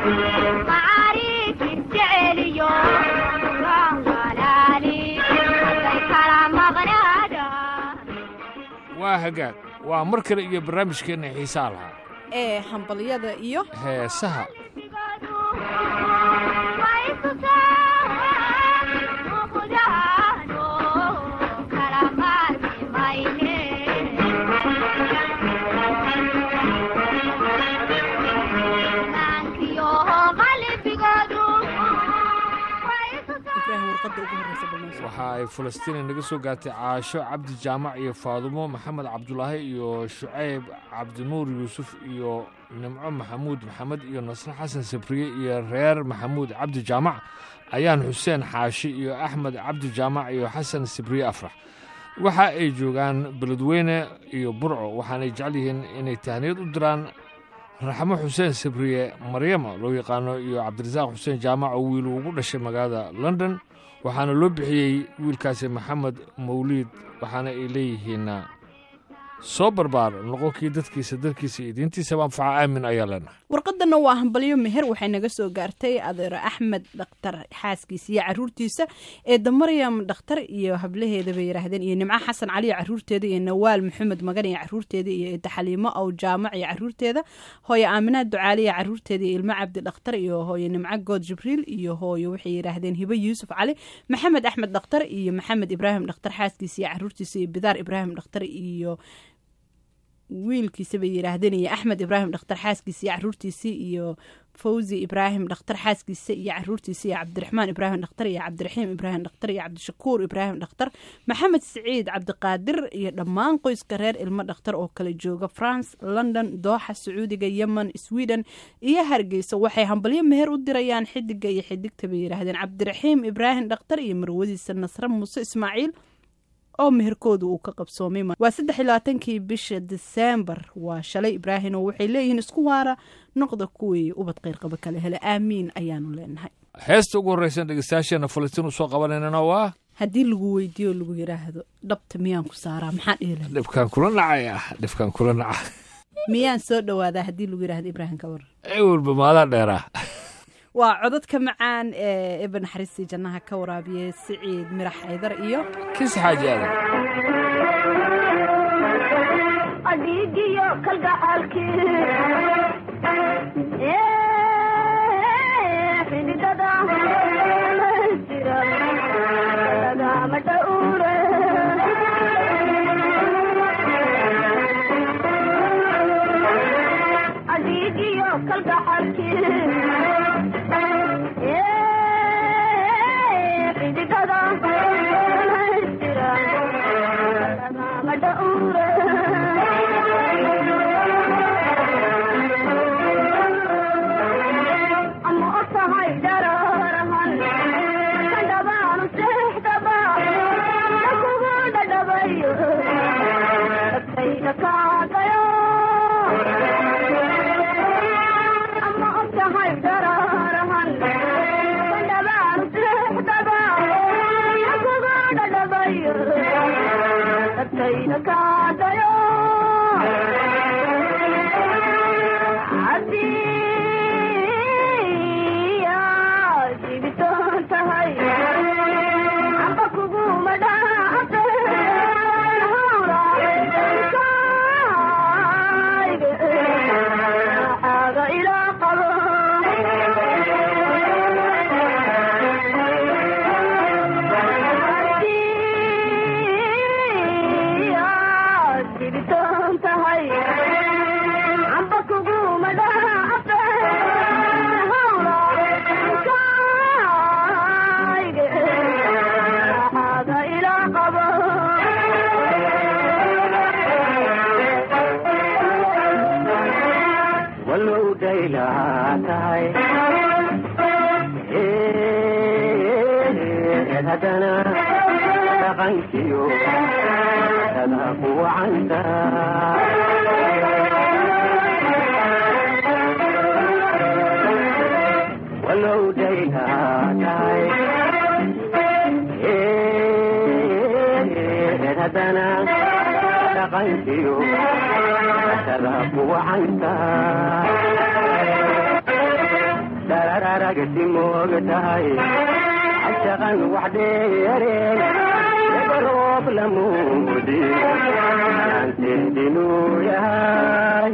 waa hagaag waa mar kale iyo barnaamijkeenna xiisaa lahaa ee hambalyada iyo heesaha ibraahim warqadda ugu horreysa balnoo waxa ay falastiina naga soo gaartay caasho cabdi jaamac iyo faadumo maxamed cabdulaahi iyo shucayb cabdinuur yuusuf iyo nimco maxamuud maxamed iyo nasre xasan sabriye iyo reer maxamuud cabdi jaamac ayaan xuseen xaashi iyo axmed cabdi jaamac iyo xasan sabriye afrax waxa ay joogaan beledweyne iyo burco waxaanay jecel yihiin inay tahniyad u diraan raxmo xuseen sabriye maryama loo yaqaano iyo cabdirasaaq xuseen jaamac oo wiil ugu dhashay magaalada london waxaana loo bixiyey wiilkaasi maxamed mawliid waxaana ay leeyihiin soo barbaar noqonkii dadkiisa dalkiisa iyo diintiisaba anfaca aamin ayaa leenahay warqadana waa hambalyo meher waxay naga soo gaartay adeero axmed dhakhtar xaaskiisa iyo caruurtiisa eedda maryam dhakhtar iyo hablaheeda bay yidhaahdeen iyo nimco xasan cali iyo caruurteeda iyo nawaal maxamed magan iyo caruurteeda iyo eedda xaliimo aw jaamac iyo caruurteeda hooye aaminaad ducaali iyo caruurteeda iyo ilmo cabdi dhakhtar iyo hooye nimco good jibriil iyo hooye waxay yidhaahdeen hibe yuusuf cali maxamed axmed dhakhtar iyo maxamed ibraahim dhakhtar xaaskiisa iyo caruurtiisa iyo bidaar ibraahim dhakhtar iyo wiilkiisa bay yidhaahdeen iyo axmed ibraahim dhakhtar xaaskiisa iyo caruurtiisii iyo fawzi ibraahim dhakhtar xaaskiisa iyo caruurtiisa iyo cabdiraxmaan ibraahim dhakhtar iyo cabdiraxiim ibraahim dhakhtar iyo cabdishakuur ibraahim dhakhtar maxamed siciid cabdiqaadir iyo dhammaan qoyska reer ilmo dhakhtar oo kala jooga france london dooxa sacuudiga yemen sweden iyo hargeysa waxay hambalyo meher u dirayaan xidiga iyo xidigta bay yidhaahdeen cabdiraxiim ibraahim dhakhtar iyo marwadiisa nasre muuse ismaaciil oo meherkooda uu ka qabsoomay waa saddex iyo labaatankii bisha diseembar waa shalay ibraahim oo waxay leeyihiin isku waara noqda kuwii ubad qayrqaba kale hele aamiin ayaanu leenahay heesta ugu horreysan dhegeystayaasheena falastiin u soo qabanaynana waa haddii lagu weydiiyo lagu yidhaahdo dhabta miyaan ku saaraa maxaa dhihi lahay dhibkaan kula nacay ah dhibkaan kula naca miyaan soo dhowaadaa haddii lagu yidhahdo ibraahim ka war ewelba maadaa dheeraa waa codadka macaan ee eba naxariistii jannaha ka waraabiye siciid mirax aydar iyo kis xaaji aadan adhiigiyo kalgacaalkii xididada jira lagama dhowre adhiigiyo kalgacaalkii xididada jira lagama dhowre ama og tahay dhararahan kadhabaanu seexdaba kugu dhadhabayo agtayda kaagayo ama og tahay dhararahan kadhabaanu seexdaba kugu dhadhabayo agtayda kaagayo walow dhaylahaa tahay haddana dhaqankiyo dada ku wacanta walow dhaylahaa tahay haddana dhaqankiyo dada ku wacanta dararagasi moog tahay cashaqan wax dheereen dagaroob lamuudi aanteedinuu yahay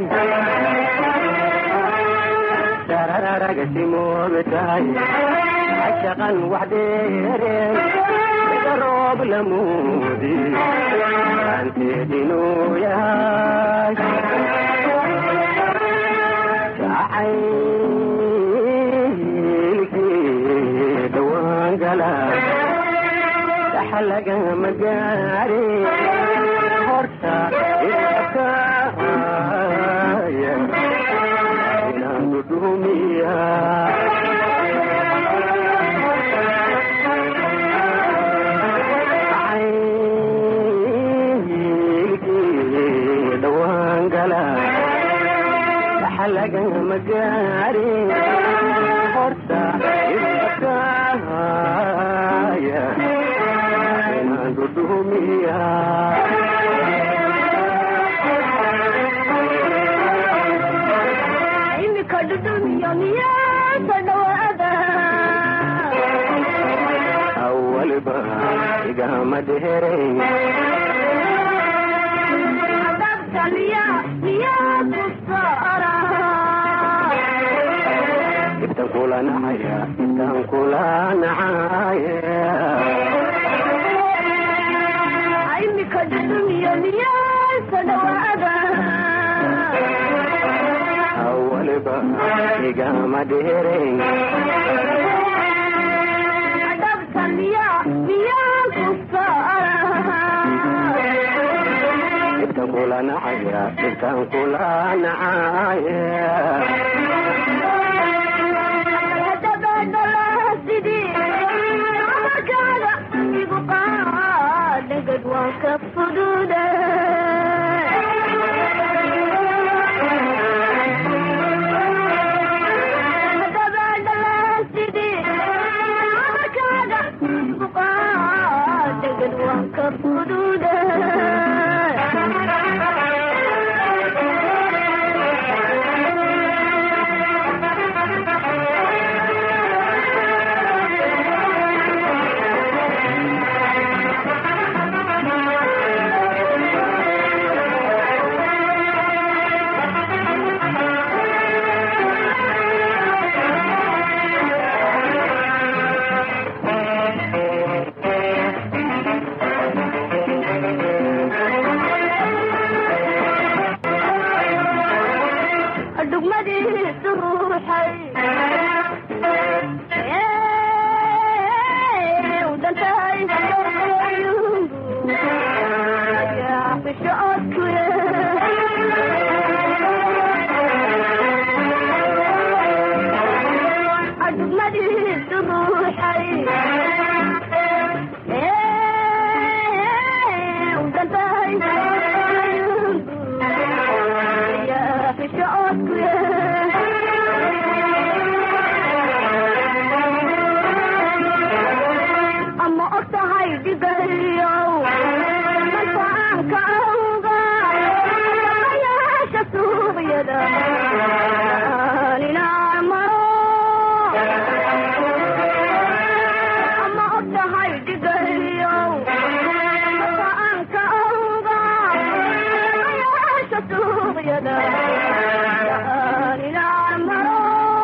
dararagasi moog tahay cashaqan wax dheereen dagaroob lamuudi aanteedinuu yahay jacaylkii dhawaan gala dhaxalagama gaari horta idakaaya inaanu dhumiya jacaylkii dhawaan gala dhaxalagama gaari horta idakaaya inaanu dhumiya imika dhudhumiyo miyaasa dhawaada awalba igama dheerayn adabta miya miyaa ku saara ibtan kula nacaya ibtan kula nacaya imika dhudhumiyo miyaasa dhawaada awalba igama dheerayn adabta miya miyaa ku saara ibtan kula nacaya ibtan kula nacaya dhugmadiisu ruuxay u dhantahay fisho odkuye dhugmadiisu ruuxay u dhantahay fisho odkuye ama og tahay dhigayow markaanka awga ayaasha suuqyada ninaa maro ama og tahay dhigayow markaanka awga ayaasha suuqyada ninaa maro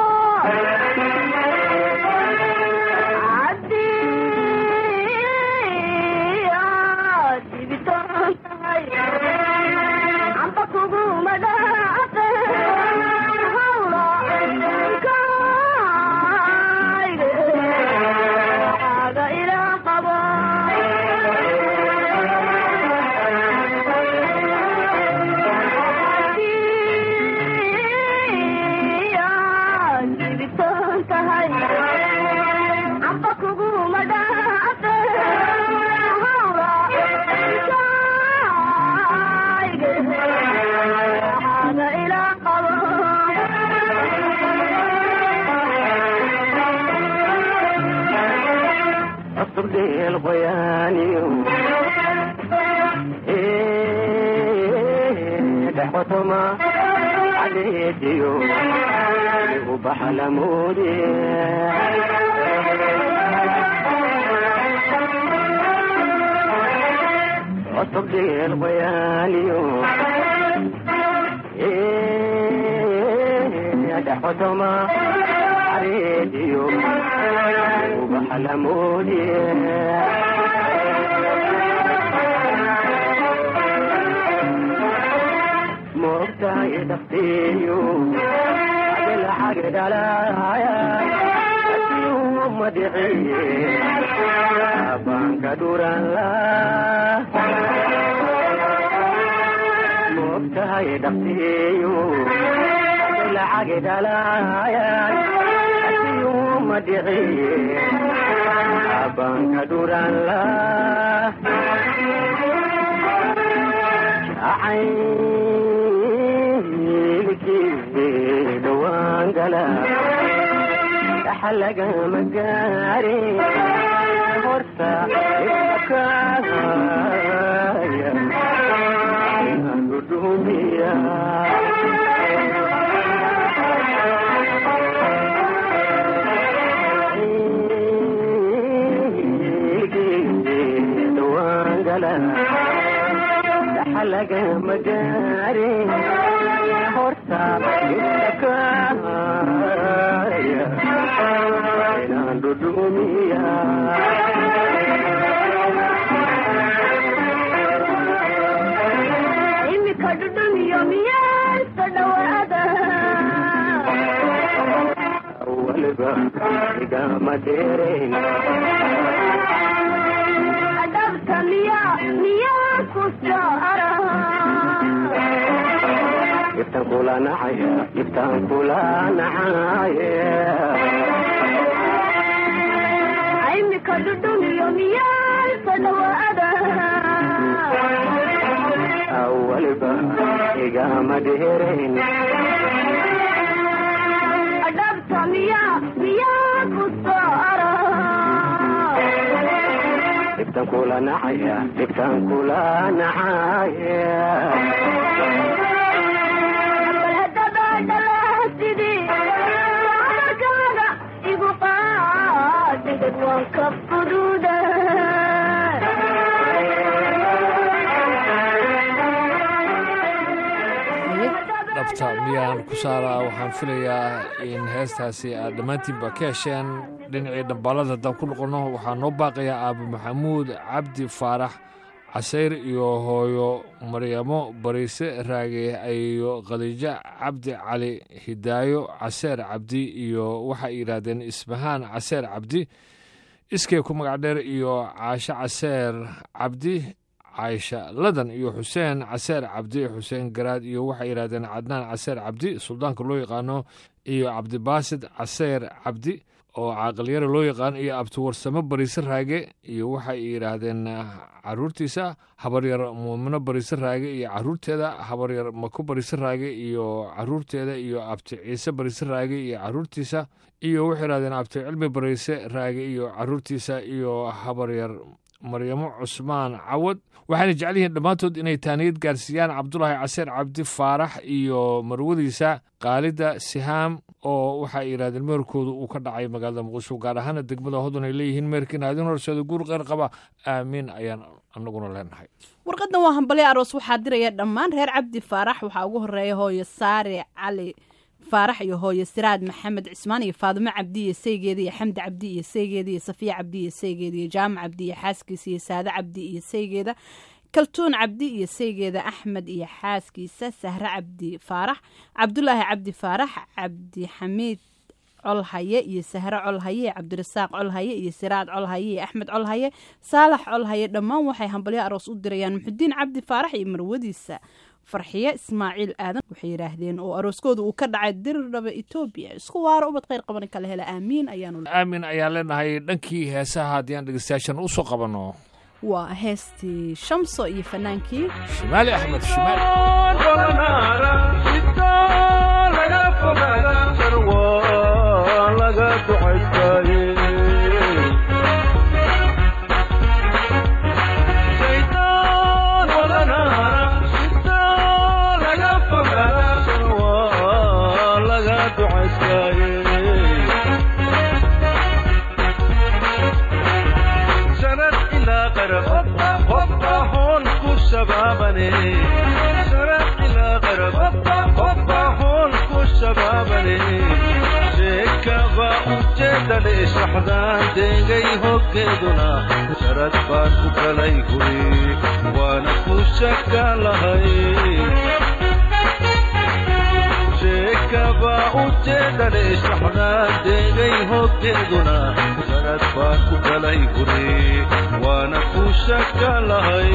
amba kuguma dhaate hawla hada ila qabo أصبح الغياني دحوتهما xadeediyo ubaxa lamoode cusub dheel qoyaaniyo dhaxotoma xadeediyo ubaxa lamoode moogtahay dhafteeyo agalaxagdhalaya madiciye baanka dhuranla moogtahay dhafteeyo agalaxagdhalaya madiciye baanka dhuranla caynilkii dhawaan gala dhaxalagama gaare horta ibakaaya dhudhumiya dhawaan gala dhaxalagama gaare horta ibakaaya inaan dhudhumiya imika dhudhumiyo miyaasta dhawaada waliba igama dheerayn adhabta miya miyaa ku saara ibtan kula nacaya ibtan kula nacaya imika dhudhumiyo miyaasta dhawaada waliba igama dheerayn adhabta miya miyaa ku saara ibtan kula nacaya ibtan kula nacaya bal haddaba dhalahasidii amarkaaga igu qaadhigad waan ka fududa dhabta miyaan ku saaraa waxaan filayaa in heestaasi aad dhammaantiinba ka hesheen dhinacii dhambaalada haddaan ku noqonno waxaa noo baaqayaa aabo maxamuud cabdi faarax casayr iyo hooyo maryamo bariise raage iyo khadiijo cabdi cali hidaayo caseer cabdi iyo waxay yidhaahdeen isbahaan caseer cabdi iskay ku magac dheer iyo caasho caseer cabdi caaisha ladan iyo xuseen caseer cabdi xuseen garaad iyo waxay yidhahdeen cadnaan caseer cabdi suldaanka loo yaqaano iyo cabdibaasid caseer cabdi oo caaqalyare loo yaqaan iyo abtiwarsamo bariise raage iyo waxay yidhaahdeen caruurtiisa habaryar muumino bariise raage iyo caruurteeda habaryar mako bariise raage iyo caruurteeda iyo abti ciise bariise raage iyo caruurtiisa iyo waxay yidhahdeen abti cilmi bariise raage iyo caruurtiisa iyo habaryar maryamo cusmaan cawad waxayna jecel yihiin dhammaantood inay taaniyad gaarsiiyaan cabdulaahi caseer cabdi faarax iyo marwadiisa kaalida sihaam oo waxay yidhahdeen meerkoodu uu ka dhacay magaalada muqdisho gaar ahaana degmada hodon ay leeyihiin meerkiina adin horseeda guur qeyr qaba aamiin ayaan anaguna leenahay warqadan waa hambalyo aroos waxaa diraya dhammaan reer cabdi faarax waxaa ugu horeeya hooyo saare cali faarax iyo hooyo siraad maxamed cismaan iyo faadimo cabdi iyo saygeeda iyo xamdi cabdi iyo saygeeda iyo safiya cabdi iyo saygeeda iyo jaamac cabdi iyo xaaskiisa iyo saade cabdi iyo saygeeda kaltuun cabdi iyo saygeeda axmed iyo xaaskiisa sahre cabdi faarax cabdulaahi cabdi faarax cabdi xamiid colhaye iyo sahre colhaye cabdirasaaq colhaye iyo siraad colhaye iyo axmed colhaye saalax colhaye dhammaan waxay hambalyo aroos u dirayaan muxudiin cabdi faarax iyo marwadiisa farxiye ismaaciil aadan waxay yidhaahdeen oo arooskooda uu ka dhacay dirdhaba etoobiya isku waaro ubad kheyr qaban kala hela aamiin ayaanu aamin ayaan leenahay dhankii heesaha haddii aan dhegeystayaashan usoo qabanno waa heestii shamso iyo fanaankii shimaali axmed shimaali Shaytaan شبابني شرق إلى غرب وطاحون كل شبابني شكبا ujeedale shaxdaan deegay hoggeeduna sharad baan ku kalay huri waana ku shaka lahay sheekaba ujeedale shaxdaan deegay hoggeeduna sharad baan ku kalay huri waana ku shaka lahay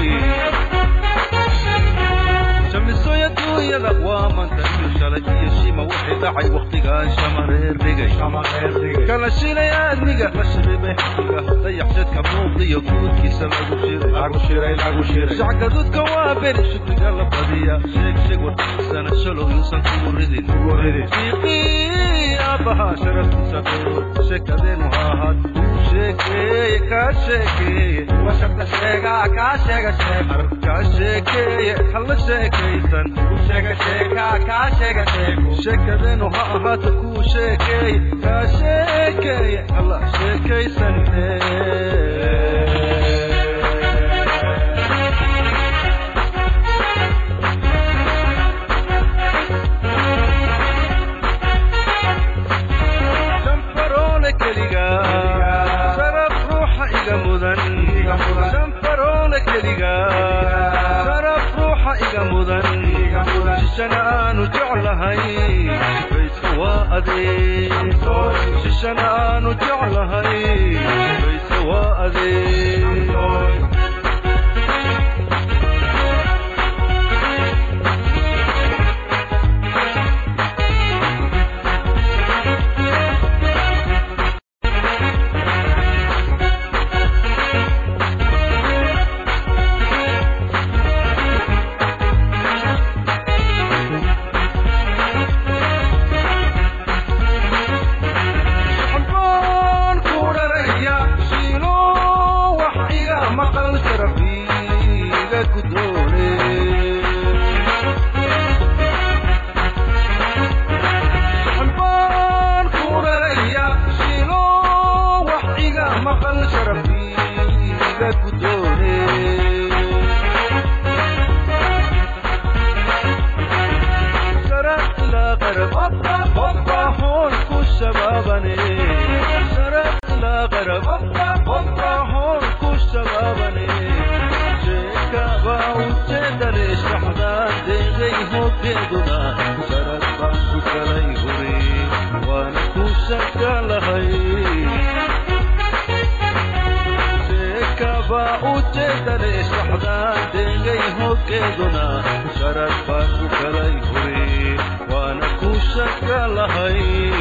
shamisoya duunyada waa mantayo shalay iyo shima wixii dhacay wakhtigaan shamareer dhigay kala shilay aadmiga la shiribay xaqiga dayaxshadka muuqdiyo guudkiisa lagu shiray shacgaduudka waa beri shukriga la badiya sheeg sheeg warkiisana shalow yuusan kugu ridin fiiqii aabbahaa sharaftiisa dhowr sheekadeenu ha ahaad kuu sheekeeye kaa sheekeeye washarta sheegaa kaa sheega sheeg kaa sheekeeye halla sheekaysan sheekadeenu ha ahaato kuu sheekeeye kaa sheekeeye halla sheekaysanne shanfaroole keliga sharaf ruuxa iga mudan shanfaroole keliga sharaf ruuxa iga mudan shishana aanu jeclahay bayska waa adee shishana aanu jeclahay bayska waa adee xambaan ku dharaya shiilo wax iga maqal sharafiiga gudoone xambaan ku dharaya shiilo wax iga maqal sharafiiga gudoone شرق إلى غرب وطاحون كل شبابني شرق إلى غرب وطاحون كل شبابني شكابا وجدني شحدان ديغي هوكيدنا شرق بانكو كلي هوري وانا كوشك لهي sheekaba ujeedale shaxdaan deegay hoggeeduna sharad baan ku kalay huri waana ku shaka lahay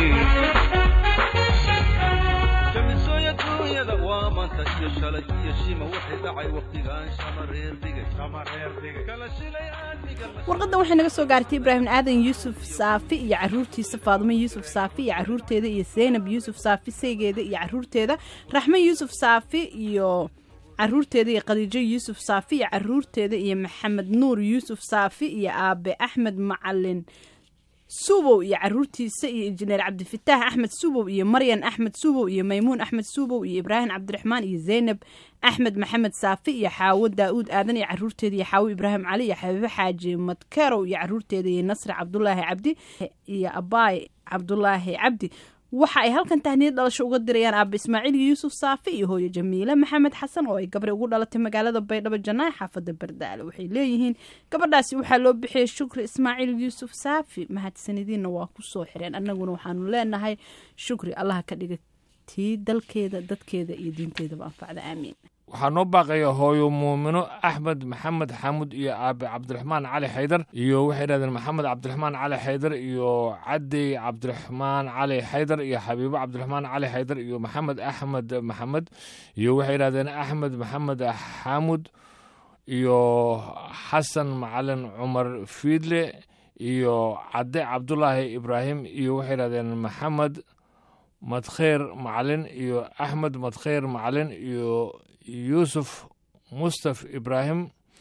shamisoya duunyada waa manta iyo shalay iyo shima wixii dhacay wakhtigaan shamareer dhigay kala shilay aadmiga la warqadda waxay naga soo gaartay ibraahim aadan yuusuf saafi iyo caruurtiisa faadumo yuusuf saafi iyo caruurteeda iyo zaynab yuusuf saafi saygeeda iyo caruurteeda raxme yuusuf saafi iyo caruurteeda iyo khadiijo yuusuf saafi iyo caruurteeda iyo maxamed nuur yuusuf saafi iyo aabe axmed macalin subow iyo caruurtiisa iyo injineer cabdifitaax axmed subow iyo maryan axmed subow iyo maymuun axmed subow iyo ibraahim cabdiraxmaan iyo zaynab axmed maxamed saafi iyo xaawo daa'uud aadan iyo caruurteeda iyo xaawo ibraahim cali iyo xabiibo xaaji madkerow iyo caruurteeda iyo nasri cabdulaahi cabdi iyo abaay cabdulaahi cabdi waxa ay halkan tahniyad dhalasho uga dirayaan aaba ismaaciil yuusuf saafi iyo hooyo jamiile maxamed xasan oo ay gabri ugu dhalatay magaalada baydhabo janaaye xaafada bardaale waxay leeyihiin gabadhaasi waxaa loo bixiyey shukri ismaaciil yuusuf saafi mahadsanadiinna waa ku soo xireen annaguna waxaanu leenahay shukri allaha ka dhiga tii dalkeeda dadkeeda iyo diinteedaba anfacda aamiin waxaa noo baaqaya hooyo muumino axmed maxamed xaamud iyo aabe cabdiraxmaan cali xaydar iyo waxay idhahdeen maxamed cabdiraxmaan cali xaydar iyo cadey cabdiraxmaan cali xaydar iyo xabiibo cabdiraxmaan cali xaydar iyo maxamed axmed maxamed iyo waxay idhahdeen axmed maxamed xaamud iyo xasan macalin cumar fiidle iyo cadde cabdulaahi ibraahim iyo waxay idhahdeen maxamed madkheer macalin iyo axmed madkheer macalin iyo yuusuf mustaf ibraahim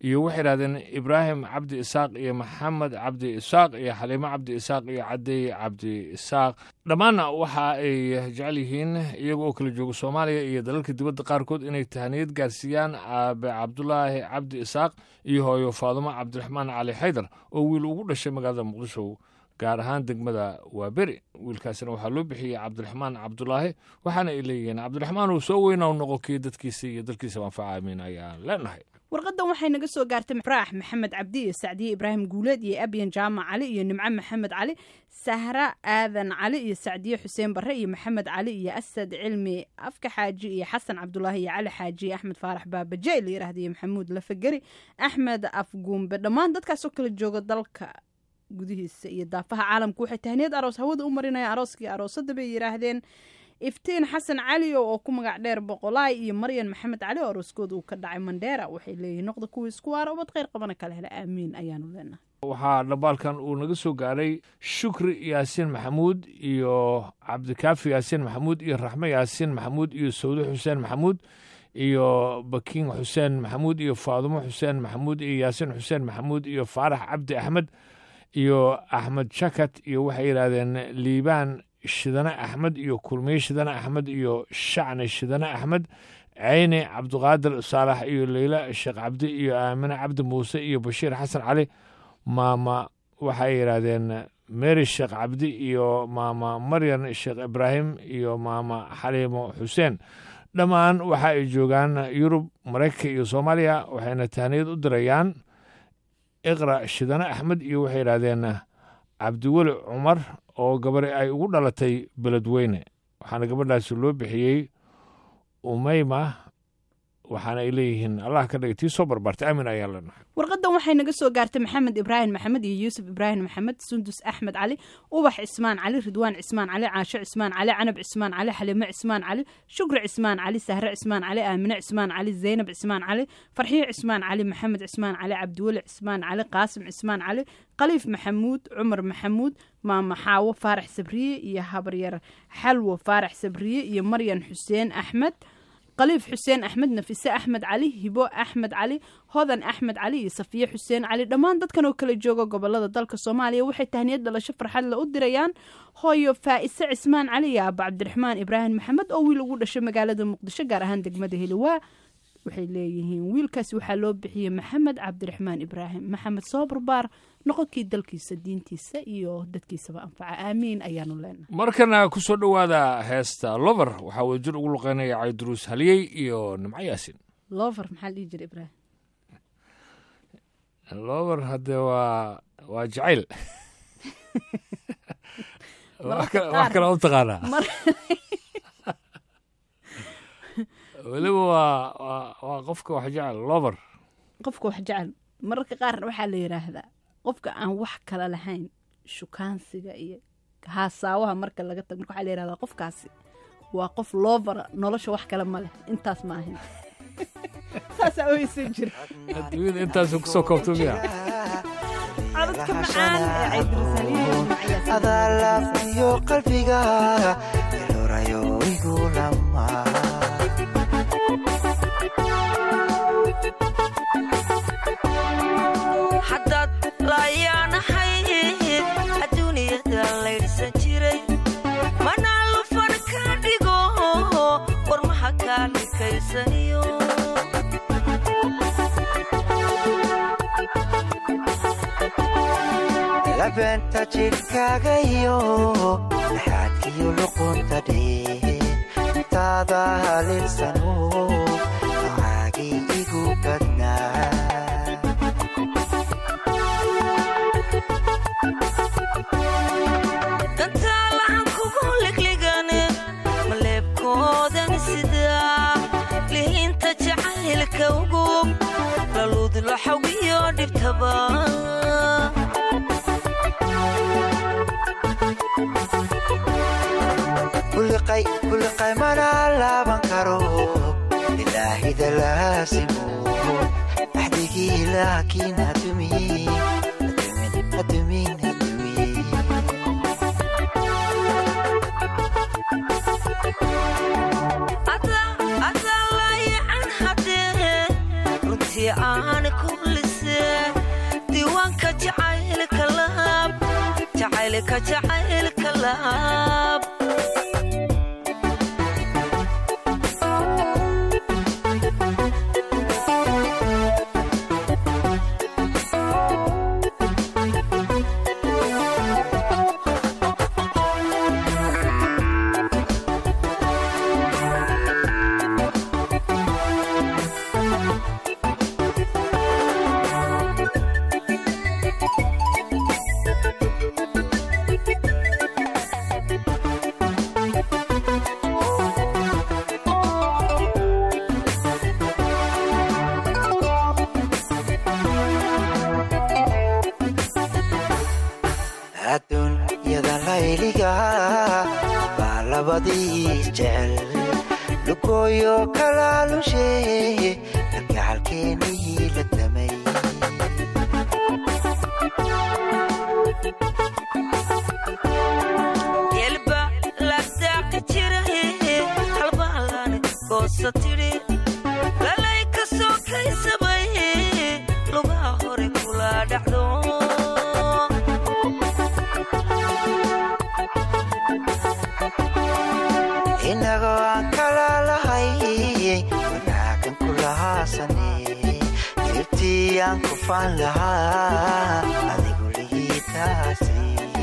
iyo waxay yidhahdeen ibraahim cabdi isaaq iyo maxamed cabdi isaaq iyo xaliimo cabdi isaaq iyo cadey cabdi isaaq dhammaanna waxa ay jecel yihiin iyaga oo kala jooga soomaaliya iyo dalalka dibadda qaarkood inay tahaniyad gaarsiiyaan aabe cabdulaahi cabdi isaaq iyo hooyo faadumo cabdiraxmaan cali xaydar oo wiil ugu dhashay magaalada muqdisho gaar ahaan degmada waaberi wiilkaasina waxaa loo bixiyey cabdiraxmaan cabdulaahi waxaana ay leeyihiin cabdiraxmaan uu soo weyna u noqo kii dadkiisa iyo dalkiisa anfaca amiin ayaan leenahay warqadan waxay naga soo gaartay faraax maxamed cabdi iyo sacdiye ibraahim guuleed iyo abyan jaamac cali iyo nimco maxamed cali sahra aadan cali iyo sacdiye xuseen barre iyo maxamed cali iyo asad cilmi afka xaaji iyo xasan cabdulaahi iyo cali xaaji iyo axmed faarax baabaje la yirahda iyo maxamuud lafageri axmed afguumbe dhammaan dadkaasoo kala jooga dalka gudihiisa iyo daafaha caalamku waxay tahniyad aroos hawada u marinayaan arooskii aroosada bay yidhaahdeen iftiin xasan cali oo ku magac dheer boqolaay iyo maryan maxamed cali oo arooskooda uu ka dhacay mandheera waxay leeyihiin noqda kuwii isku waara ubad kheyr qabana kala hela aamiin ayaanu leenahay waxaa dhambaalkan uu naga soo gaaray shukri yaasiin maxamuud iyo cabdikaafi yaasiin maxamuud iyo raxme yaasiin maxamuud iyo sawde xuseen maxamuud iyo bakiin xuseen maxamuud iyo faadumo xuseen maxamuud iyo yaasiin xuseen maxamuud iyo faarax cabdi axmed iyo axmed shakat iyo waxay yidhaahdeen liibaan shidane axmed iyo kulmiye shidane axmed iyo shacni shidane axmed ceyne cabdiqaadir saalax iyo leyla sheekh cabdi iyo aamine cabdi muuse iyo bashiir xasan cali maama waxay yidhaahdeen mary sheekh cabdi iyo maama maryan sheekh ibraahim iyo maama xaliimo xuseen dhammaan waxa ay joogaan yurub maraykanka iyo soomaaliya waxayna tahniyad u dirayaan iqra shidane axmed iyo waxay yidhaahdeen cabdiweli cumar oo gabari ay ugu dhalatay beledweyne waxaana gabadhaasi loo bixiyey umeyma waxaana ay leeyihiin allah ka dhigay tii soo barbaartay aamin ayaan leenahay warqadan waxay naga soo gaartay maxamed ibraahim maxamed iyo yuusuf ibraahim maxamed sundus axmed cali ubax cismaan cali ridwaan cismaan cali caasho cismaan cali canab cismaan cali xalimo cismaan cali shukri cismaan cali sahre cismaan cali aamine cismaan cali zaynab cismaan cali farxiyo cismaan cali maxamed cismaan cali cabdiweli cismaan cali qaasim cismaan cali khaliif maxamuud cumar maxamuud maama xaawo faarax sabriye iyo habaryar xalwo faarax sabriye iyo maryan xuseen axmed khaliif xuseen axmed nafise axmed cali hibo axmed cali hodan axmed cali iyo safiye xuseen cali dhammaan dadkan oo kala jooga gobolada dalka soomaaliya waxay tahniyad dhalasho farxadle u dirayaan hooyo faa'ise cismaan cali iyo aaba cabdiraxmaan ibraahim maxamed oo wiil ugu dhashay magaalada muqdisho gaar ahaan degmada heliwaa waxay leeyihiin wiilkaasi waxaa loo bixiyey maxamed cabdiraxmaan ibraahim maxamed soo barbaar noqonkii dalkiisa diintiisa iyo dadkiisaba anfaca aamiin ayaanu leenahay markana ku soo dhowaada heesta lover waxaa wadajir ugu luqeynaya cayduruus haliyey iyo nimco yaasin lover maxaa la dhihi jira ibraahim lover hadde waa waa jacayl wax kale- wax kale u taqaanaa mar weliba waa waa waa qofka wax jecel lover qofka wax jecel mararka qaarna waxaa la yidhaahdaa qofka aan wax kala lahayn shukaansiga iyo haasaawaha marka laga tago marka waxaa la yidhahdaa qofkaasi waa qof loovera nolosha wax kale ma leh intaas ma ahin saasaa oysan jira adduunyada intaasu kusoo koobto miya codadka macaan ee caydirisaliye adaa laafiyo qalbiga ilorayo igu lama haddaad laayaanahay adduuniyada laydhsan jiray mana lufan ka dhigo warmaha kaa dhikaysaniyo labeenta jidhkaaga iyo dhaxaadkiyo luqunta dhee taada halinsano macaagii igu badnaa dantaalahan kugu ligligane maleebkoodan sidaa lihiinta jacaylka ugub laluud laxawiyo dhibtaba kuliqay kuliqay mana laaban karo ilaahida laasimo axdigii laakiin hadumin hadumin hadumin hadumin adaa laayacan haddee runtii aan kulli leelka jacaylka laab adduunyada layliga baa labadii jecel lugooyo kalaalushe kalgacalkeenii la damay yelba lagdaaqa jira halbaalane goosa tidhi lalay ka soo kaysamay lugaha hore kula dhacdo inagoo aan kala lahay wanaagan ku lahaasane dirtii aan ku faan lahaa adigu lihiitaasi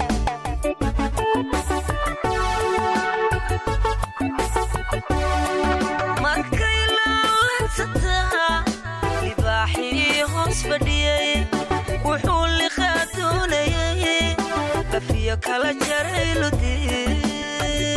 markay laalansataa libaaxii hoos fadhiyey wuxuu liqaa doonayay lafiyo kala jaray ludii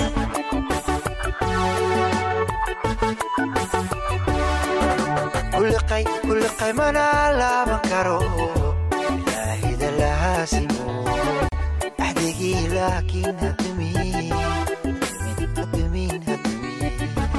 kuliqay kuliqay mana laaban karo ilaahida lahaasimo axdigii laakiin hadumin hadumin hadumin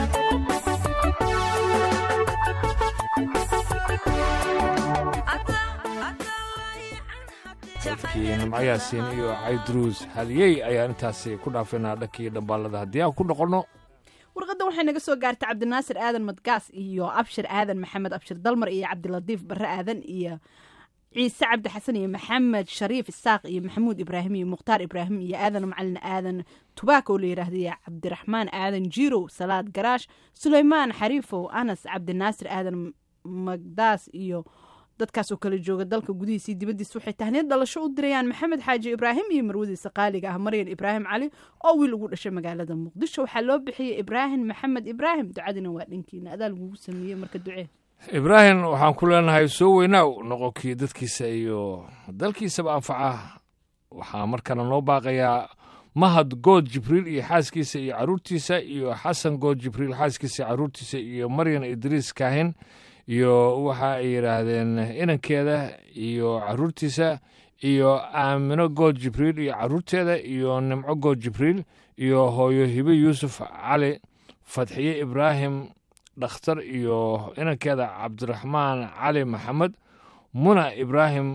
dadkii nimco yaasiin iyo caydruus haliyey ayaan intaasi ku dhaafaynaa dhankii dhambaalada haddii aan ku noqonno warqadda waxay naga soo gaartay cabdinaasir aadan madgaas iyo abshir aadan maxamed abshir dalmar iyo cabdilatiif barre aadan iyo ciise cabdi xasan iyo maxamed shariif isaaq iyo maxamuud ibraahim iyo mukhtaar ibraahim iyo aadan macalin aadan tubaak oo la yidhaahda iyo cabdiraxmaan aadan jirow salaad garaash suleymaan xariifow anas cabdinaasir aadan magdaas iyo dadkaas oo kala jooga dalka gudihiisa iyo dibaddiisa waxay tahniyad dhalasho u dirayaan maxamed xaaji ibraahim iyo marwadiisa qaaliga ah maryan ibraahim cali oo wiil ugu dhashay magaalada muqdisho waxaa loo bixiyey ibraahim maxamed ibraahim ducadina waa dhankiina adaa lagugu sameeyey marka ducee ibraahim waxaan ku leenahay soo weynaaw noqonkii dadkiisa iyo dalkiisaba anfaca waxaa markana noo baaqayaa mahad good jibriil iyo xaaskiisa iyo caruurtiisa iyo xasan good jibriil xaaskiisa iyo caruurtiisa iyo maryan idriis kaahin iyo waxa ay yidhaahdeen inankeeda iyo caruurtiisa iyo aamino good jibriil iyo caruurteeda iyo nimco good jibriil iyo hooyo hibe yuusuf cali fadxiye ibraahim dhakhtar iyo inankeeda cabdiraxmaan cali maxamed muna ibraahim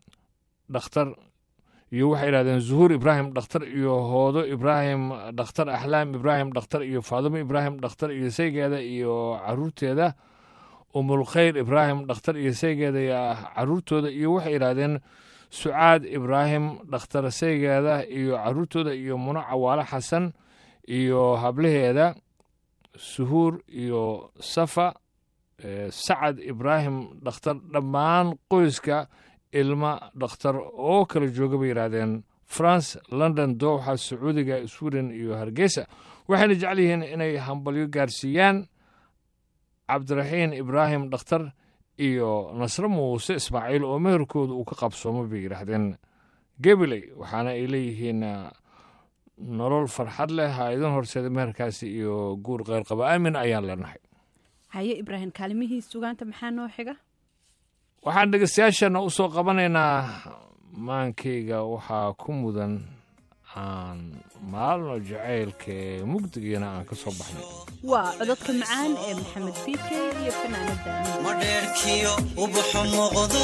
dhakhtar iyo waxay yidhahdeen zuhuur ibraahim dhakhtar iyo hoodo ibraahim dhakhtar axlaam ibraahim dhakhtar iyo faadimo ibraahim dhakhtar iyo saygeeda iyo caruurteeda umulkhayr ibraahim dhakhtar iyo saygeeda iyo caruurtooda iyo waxay yidhaahdeen sucaad ibraahim dhakhtar saygeeda iyo caruurtooda iyo muno cawaale xasan iyo hablaheeda suhuur iyo safa eh, sacad ibraahim dhakhtar dhammaan qoyska ilma dhakhtar oo kala jooga bay yidhaahdeen france london dooxa sacuudiga sweden iyo hargeysa waxayna jecel yihiin inay hambalyo gaarsiiyaan cabdiraxiin ibraahim dhakhtar iyo nasre muuse ismaaciil oo meherkooda uu ka qabsoomo bay yidhaahdeen gabiley waxaana ay leeyihiin ah, nolol farxad leh ha idin horseeda meherkaasi iyo guur keyrqaba aamin ayaan leenahay haye ibraahim kaalimihii sugaanta maxaa noo xiga waxaan dhegeystayaashana u soo qabanaynaa maankayga waxaa ku mudan aan maalno jacaylka ee mugdigiina aan ka soo baxnay waa cododka macaan ee maxamed biike iyo fanaanada madheerkiyo ubaxu muuqdo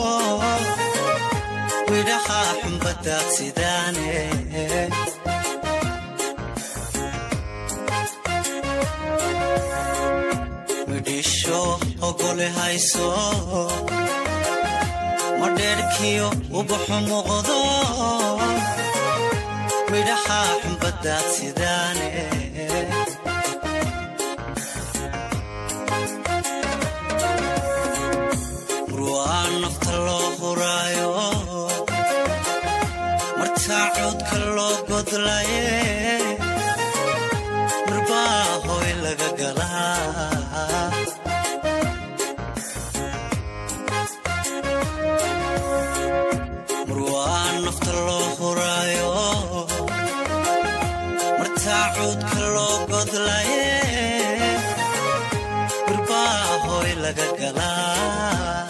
widhaha xumbadaaqsidaane midhisho ogole hayso madheerkiyo ubaxu muuqdo midhaha xumbadaad sidaane murwaa nafta loo huraayo martaa cuudka loo godlaye mirbaa hoy laga galaa murwaa nafta loo huraayo martaa cuudka loo godlaye mirbaa hoy laga galaa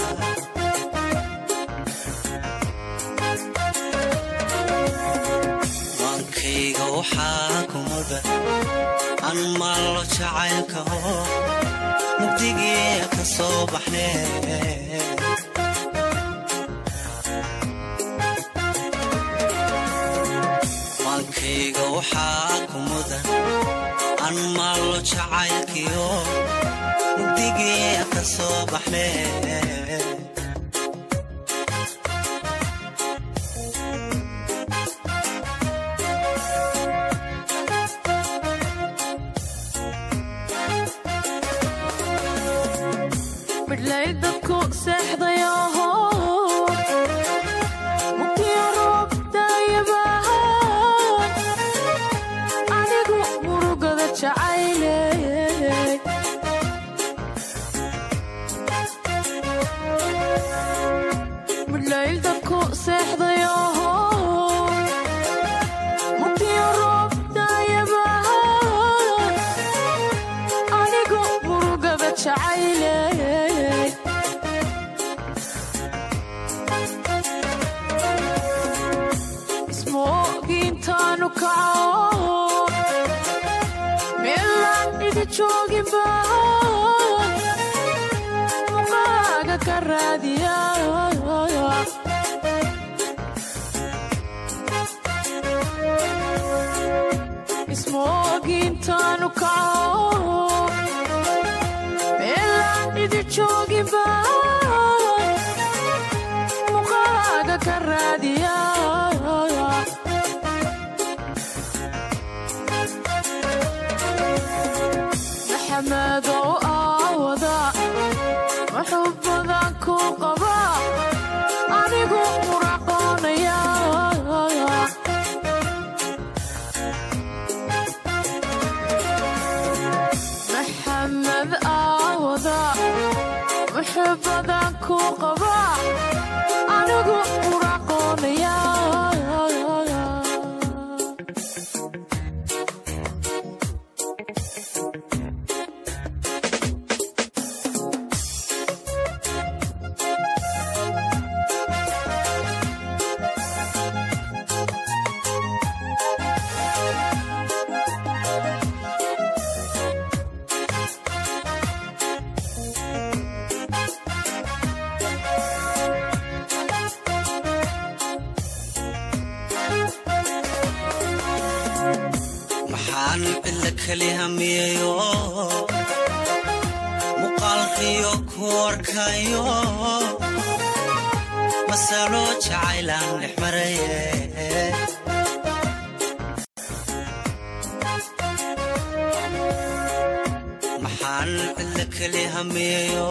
maankayga waxaa ku mudan an maallo jacaylka oo mugdigii ka soo baxnee maankayga waxaa ku mudan an maallo jacaylkiyo mugdigii ka soo baxnee midlay dadku seexdayaho mugdiyo roobdayabahan anigu murugada jacayle midlay dadku seexdayaho mugdiyo roobdayabahan anigu murugada jacayle ismoogiintaanu kaco meelaan idi joogin baan muqaaga ka raadiya ismoogiintaanu kaco meelaan idi joogin baan muqaaga ka raadiya maxamadow aawada wuxuu badan ku qaba anigu muraqoonaya maxamed aawada wuxuu badan ku qaba anigu muraqoonaya maxaan cilla keli hamiyayo muuqaalkiyo ku arkayo masalo jacaylaan dhex maraye maxaan cilla keli hamiyayo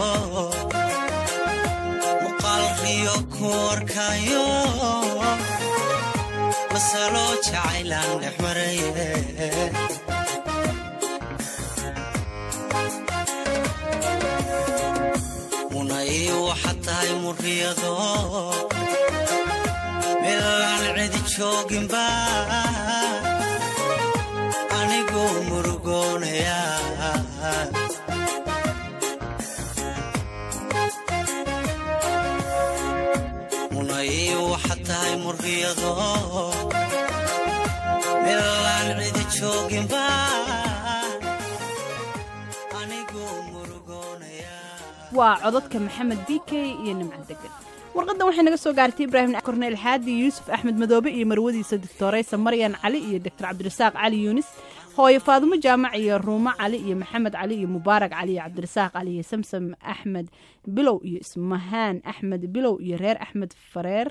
muuqaalkiyo ku arkayo masalo jacaylaan dhex maraye munay waxaad tahay muriyado meelaan cidi jooginba anigu murugoonaya munay waxaad tahay muriyado meelaan cidi jooginba anigu murugoonaya waa codadka maxamed b k iyo nimco degan warqadan waxay naga soo gaartay ibraahim korneel xaadi yuusuf axmed madoobe iyo marwadiisa doctoreysa maryan cali iyo doctor cabdirasaaq cali yuunis hooyo faadumo jaamac iyo ruumo cali iyo maxamed cali iyo mubaarak cali iyo cabdirasaaq cali iyo samsam axmed bilow iyo ismahaan axmed bilow iyo reer axmed fareer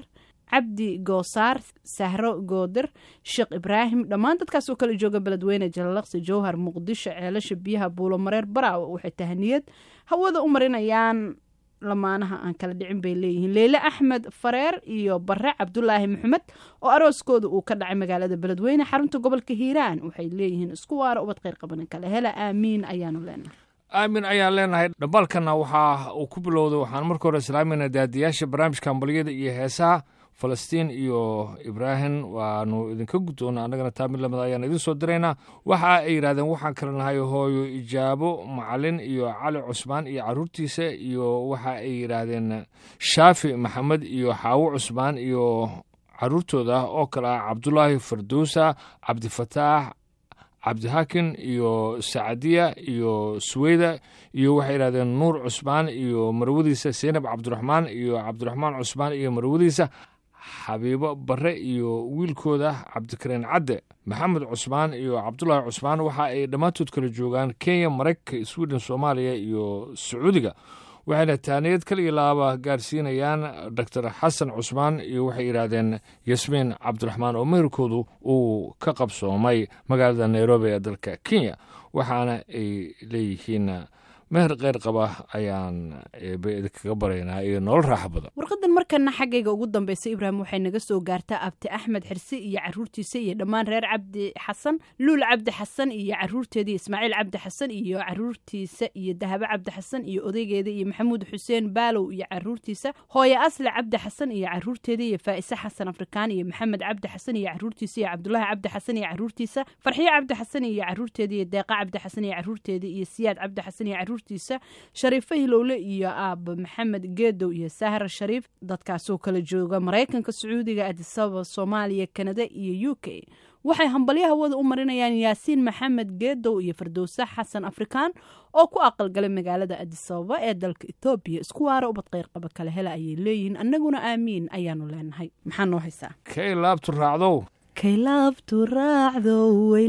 cabdi goosaar sahro goodir sheekh ibraahim dhammaan dadkaas oo kala jooga beledweyne jalalaqsi jowhar muqdisho ceelasha biyaha buulo mareer baraawe waxay tahaniyad hawada u marinayaan lamaanaha aan kala dhicin bay leeyihiin leyle axmed fareer iyo bare cabdulaahi maxamed oo arooskooda uu ka dhacay magaalada beledweyne xarunta gobolka hiiraan waxay leeyihiin isku waara ubad kheyr qabanin kale hela aamiin ayaanu leenahay aamin ayaan leenahay dhabalkana waxaa uu ku bilowday waxaan marka hore islaamayna daadiyaasha barnaamijka ambaliyada iyo heesaha falastiin iyo ibraahim waanu idinka guddoona annagana taa mid lamid ayaan idin soo diraynaa waxa ay yidhahdeen waxaan kala nahay hooyo ijaabo macalin iyo cali cusmaan iyo caruurtiisa iyo waxa ay yidhaahdeen shaafi maxamed iyo xaawo cusmaan iyo caruurtooda oo kale ah cabdulaahi farduusa cabdifataax cabdihaakin iyo sacadiya iyo suweyda iyo waxay yidhahdeen nuur cusmaan iyo marwadiisa seynab cabdiraxmaan iyo cabdiraxmaan cusmaan iyo marwadiisa xabiibo bare iyo wiilkooda cabdikariin cadde maxamed cusmaan iyo cabdulaahi cusmaan waxa ay dhammaantood kala joogaan kenya maraykanka sweden soomaaliya iyo sacuudiga waxayna taaniyad kaliya laaba gaarsiinayaan doctor xasan cusmaan iyo waxay yidhaahdeen yasmiin cabdiraxmaan oo meherkoodu uu ka qabsoomay magaalada nairobi ee dalka kenya waxaana ay leeyihiin meher keyr qaba ayaan eebe idinkaga baraynaa iyo nolol raaxa badan warqadan markana xaggayga ugu dambeysa ibraahim waxay naga soo gaartaa abti axmed xirsi iyo caruurtiisa iyo dhammaan reer cabdi xasan luul cabdi xasan iyo caruurteeda ismaaciil cabdi xasan iyo caruurtiisa iyo dahabo cabdi xasan iyo odaygeeda iyo maxamuud xuseen baalow iyo caruurtiisa hooye asle cabdi xasan iyo caruurteeda iyo faa'ise xasan afrikaan iyo maxamed cabdi xasan iyo caruurtiisa iyo cabdulaahi cabdi xasan iyo caruurtiisa farxiyo cabdi xasan iyo caruurteeda iyo deeqa cabdi xasan iyo caruurteeda iyo siyaad cabdi xasan iyo caruurtiisa shariifo hilowle iyo aaba maxamed geedow iyo sahra shariif dadkaasoo kala jooga maraykanka sacuudiga adisababa soomaaliya kanada iyo u k waxay hambalyo hawada u marinayaan yaasiin maxamed geedow iyo fardowse xasan afrikaan oo ku aqalgalay magaalada adisababa ee dalka etoobiya isku waara ubad kheyr qaba kale hela ayay leeyihiin annaguna aamiin ayaanu leenahay maxaa noo haysaa kay laabtu raacdow kaylaabtu raacdo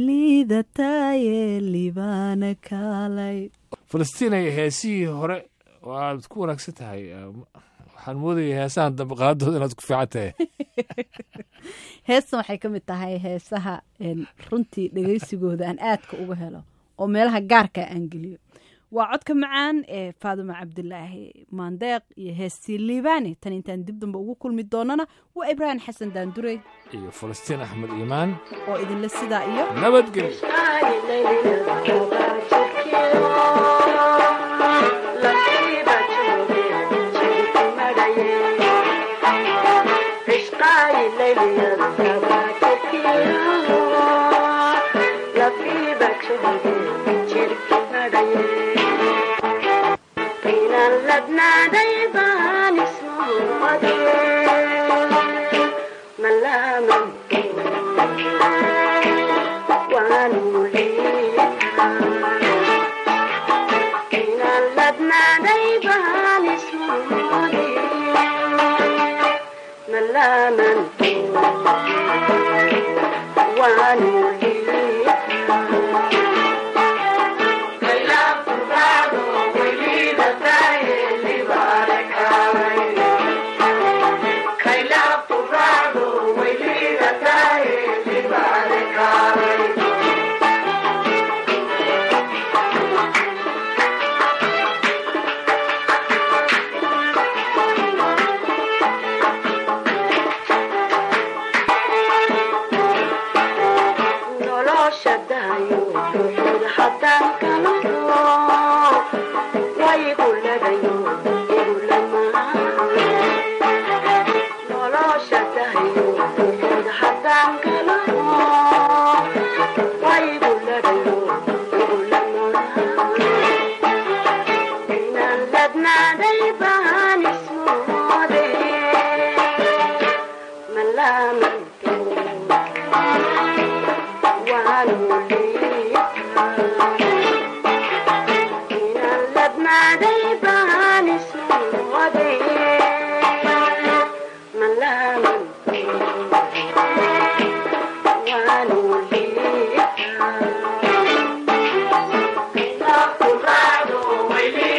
weyliidataye libaana kaalay falastiinay heesihii hore waad ku wanaagsan tahay waxaan moodaya heesahan dambe qaadooda inaad ku fiican tahay heestan waxay ka mid tahay heesaha runtii dhegeysigooda aan aadka uga helo oo meelaha gaarka aan geliyo waa codka macaan ee faaduma cabdilaahi maandeeq iyo heestii liibaani tan intaan dib dambe ugu kulmi doonana waa ibraahim xasan daandurey iyo falastiin axmed iimaan oo idinle sidaa iyo nabadgelyo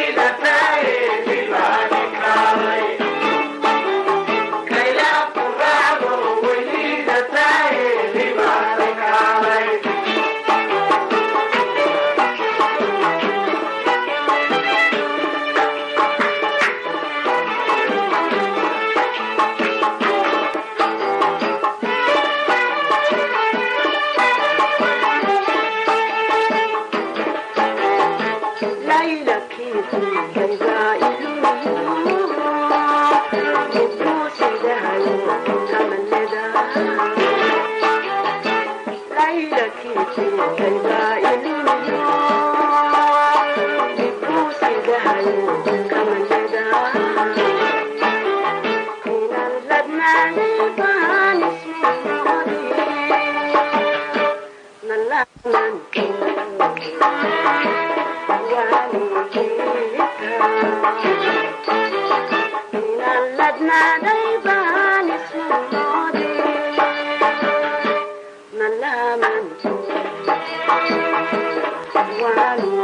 Kaila One